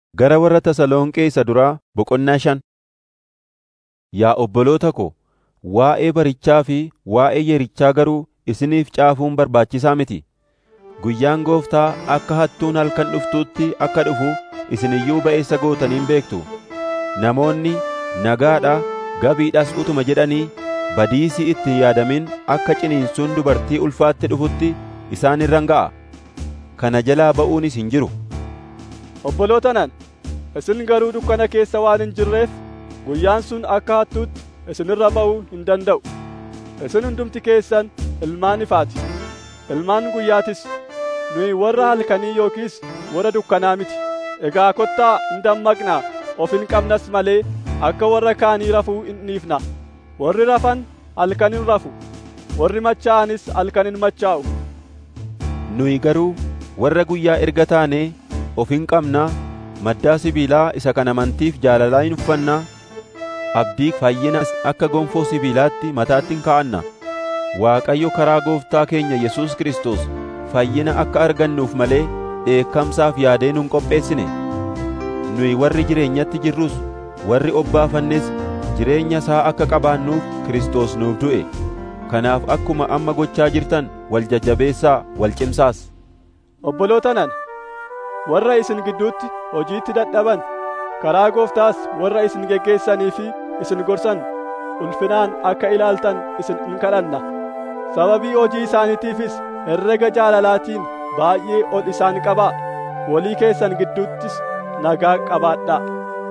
Gara warra Tasalonqee isa duraa boqonnaa shan. Yaa obboloota ko, waa'ee barichaa fi waa'ee yerichaa garuu isiniif caafuun barbaachisaa miti. Guyyaan Gooftaa akka hattuun halkan dhuftuutti akka dhufu isin iyyuu ba'eessa gootanii hin beektu. Namoonni nagaadha, gabiidhas utuma jedhanii badiisii itti hin yaadamin akka ciniinsuun dubartii ulfaatti dhufutti isaan irran ga'a. Kana jalaa ba'uunis hin jiru. Obboloota nana, isin garuu dukkana keessa waan hin jirreef guyyaan sun akka hattuutti isinirra ba'uu hin danda'u. Isin hundumti keessan ilmaan ifaati. Ilmaan guyyaatis. Nuyi warra halkanii yookiis warra dukkanaa miti. Egaa kottaa hin dammaqnaa of hin qabnas malee akka warra kaanii rafuu hin dhiifna. Warri rafan halkan hin rafu. Warri machaa'anis halkan hin machaa'u. Nuyi garuu warra guyyaa erga taanee of hin qabnaa maddaa sibiilaa isa kan amantiif jaalalaa hin uffannaa abdii fayyina akka gonfoo sibiilaatti mataatti hin kaa'anna Waaqayyo karaa gooftaa keenya Yesuus Kiristoos fayyina akka argannuuf malee dheekkamsaaf yaadee nun qopheessine nuyi warri jireenyatti jirrus warri obbaafannes jireenya isaa akka qabaannuuf Kiristoos nuuf du'e kanaaf akkuma amma gochaa jirtan wal jajjabeessaa wal cimsaas Obboloota nana, warra isin gidduutti hojiitti dadhaban, karaa gooftaas warra isin geggeessanii fi isin gorsan ulfinaan akka ilaaltan isin in kadhanna. Sababii hojii isaaniitiifis herrega jaalalaatiin baay'ee ol isaan qabaa. Walii keessan gidduuttis nagaa qabaadhaa.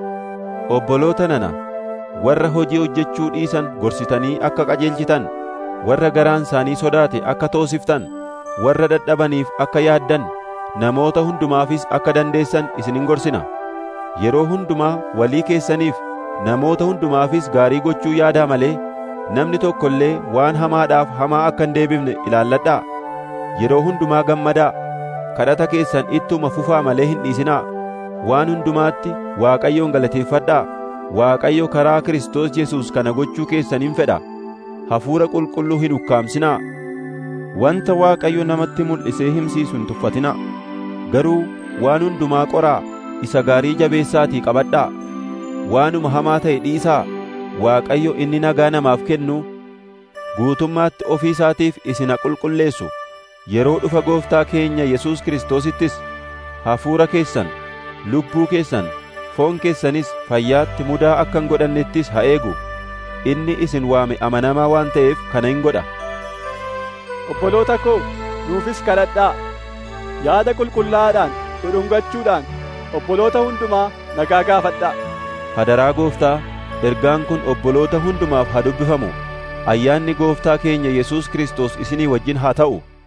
Obboloota nana, warra hojii hojjechuu dhiisan gorsitanii akka qajeelchitan, warra garaan isaanii sodaate akka toosiftan, warra dadhabaniif akka yaaddan, namoota hundumaafis akka dandeessan isinin gorsina. Yeroo hundumaa walii keessaniif namoota hundumaafis gaarii gochuu yaadaa malee namni tokko illee waan hamaadhaaf hamaa akka hin deebifne ilaalladhaa. Yeroo hundumaa gammadaa, kadhata keessan ittuma fufaa malee hin dhiisinaa. Waan hundumaatti Waaqayyoon galateeffadhaa. Waaqayyo karaa Kiristoos Yesuus kana gochuu keessaniin fedha. Hafuura qulqulluu hin ukkaamsinaa. Wanta Waaqayyo namatti mul'isee himsiisu hin tuffatinaa. Garuu waan hundumaa qoraa isa gaarii jabeessaatii qabadhaa. Waanuma hamaa ta'e dhiisaa. Waaqayyo inni nagaa namaaf kennu guutummaatti ofii isaatiif isin haa qulqulleessu. Yeroo dhufa gooftaa keenya Yesuus Kiristoosittis hafuura keessan, lubbuu keessan, foon keessanis fayyaatti mudaa akka hin godhannettis haa eegu. Inni isin waame amanamaa waan ta'eef kana hin godha. Obboloota koo nuufis kadhadhaa. Yaada qulqullaa'aadhaan dhudhungachuudhaan obboloota hundumaa nagaa gaafadhaa. Hadaraa gooftaa ergaan kun obboloota hundumaaf haa dubbifamu. Ayyaanni gooftaa keenya Yesuus Kiristoos isinii wajjin haa ta'u.